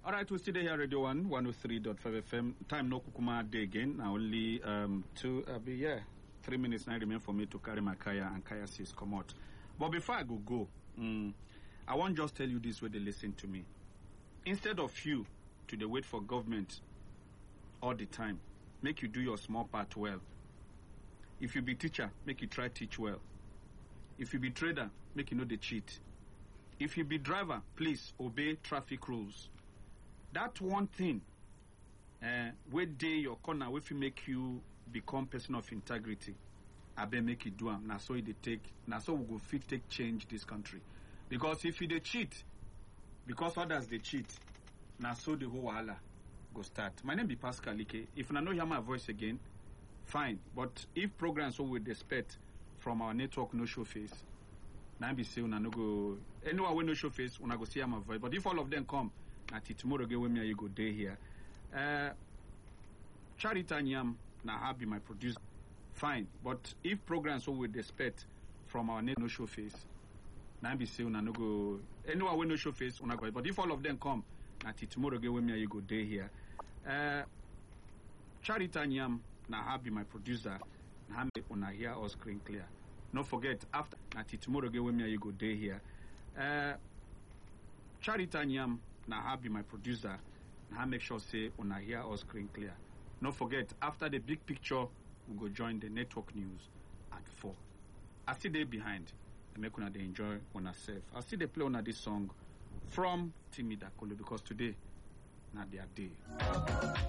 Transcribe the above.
All right, we still dey here, Radio 1, 103.5 FM. Time no kukuma day again. Now only um, two, uh, be, yeah, three minutes now remain for me to carry my kaya and kaya says come out. But before I go go, mm, I want just tell you this way they listen to me. Instead of you to the wait for government all the time, make you do your small part well. If you be teacher, make you try teach well. If you be trader, make you know the cheat. If you be driver, please obey traffic rules. That one thing, uh, where day your corner, if you make you become person of integrity, I bet make you do am. Now so it dey take, now so we go fit take change this country. Because if you dey cheat, because others dey cheat, now so the whole wahala go start. My name be Pascal Ike. If una no hear my voice again, fine. But if programs wey we dey expect from our network no show face, na be say una no go anyone wey no show face, una go see am my voice. But if all of them come, na till tomorrow again when me and you go dey here. Uh, Charita Nyam na her be my producer. Fine. But if programs wey we dey expect from our net no show face, na be say una no go anyone wey no show face, una go. But if all of them come, na till tomorrow again when me and you go dey here. Uh, Charita Nyam na her be my producer. Na her make una hear us screen clear. No forget after na till tomorrow again when me and you go dey here. Uh, Charita Nyam na her be my producer. Na her make sure say una hear us screen clear. No forget after the big picture we go join the network news at four. I still dey behind. I make una dey enjoy una self. I still dey play una this song from Timi Dakolo because today na their day.